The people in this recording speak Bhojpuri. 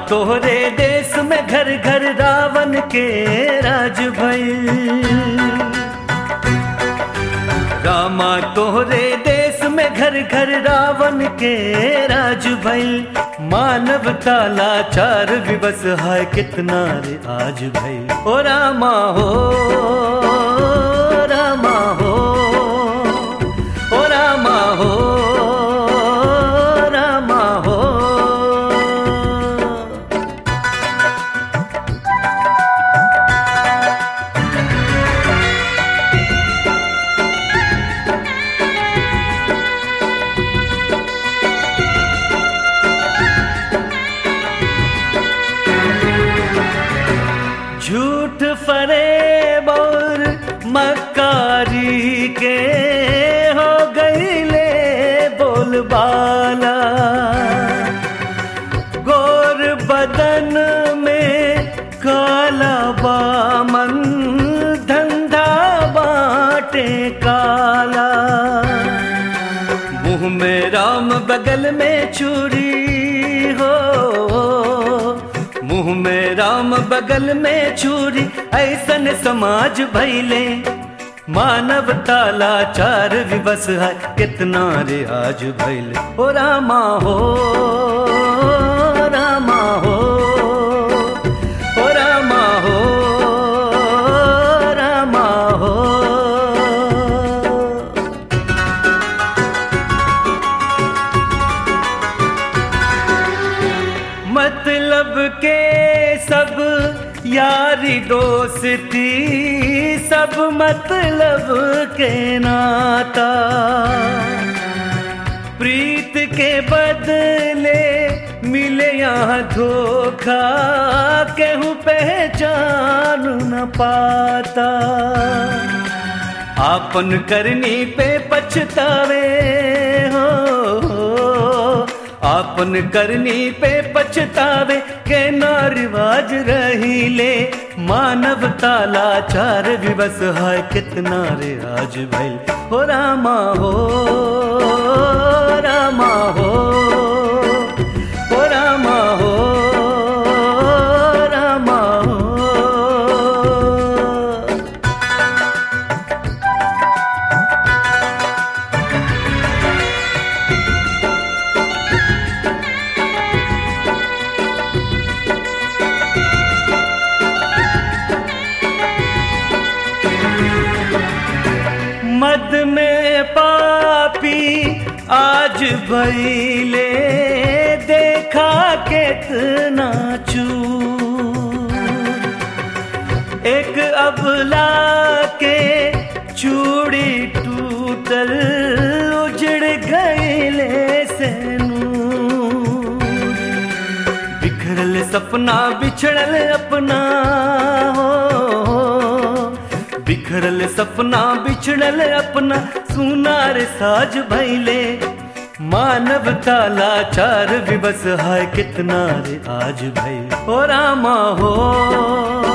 तोहरे देश में घर घर रावण के राज भइल रामा तोहरे देश में घर घर रावण के राज भइल मानवता लाचार विवश है कितना रे आज भइल ओ रामा हो रामा हो ओ रामा हो रामा हो झूठ फरेब और मकारी के हो गईले बोलबाला गोर बदन में काला बामन धंधा बाटे काला मुंह में राम बगल में चूरी हो मुंह में राम बगल में छुरी ऐसन समाज भैले मानवता लाचार विवश है कितना रे आज भैले ओ रामा हो रामा हो ओ रामा हो रामा हो मतलब के सब यारी दोस्ती सब मतलब के नाता प्रीत के बदले मिले यहाँ धोखा केहू पहचान न पाता आपन करनी पे पछतावे हो आपन करनी पे पछतावे के ना रिवाज रही ले मानवता लाचार विवश है कितना रे आज भइल हो रामा हो रामा हो हो रामा हो रामा हो मद में पापी आज भैले देखा कितना चूर एक अबला के चूड़ी टूटल उजड़ गईले से नूर बिखरल सपना बिछड़ल अपना हो बिखरल सपना बिछड़ल अपना सुनार साज भैले मानवता लाचार विवश है कितना रे आज भैल ओ रामा हो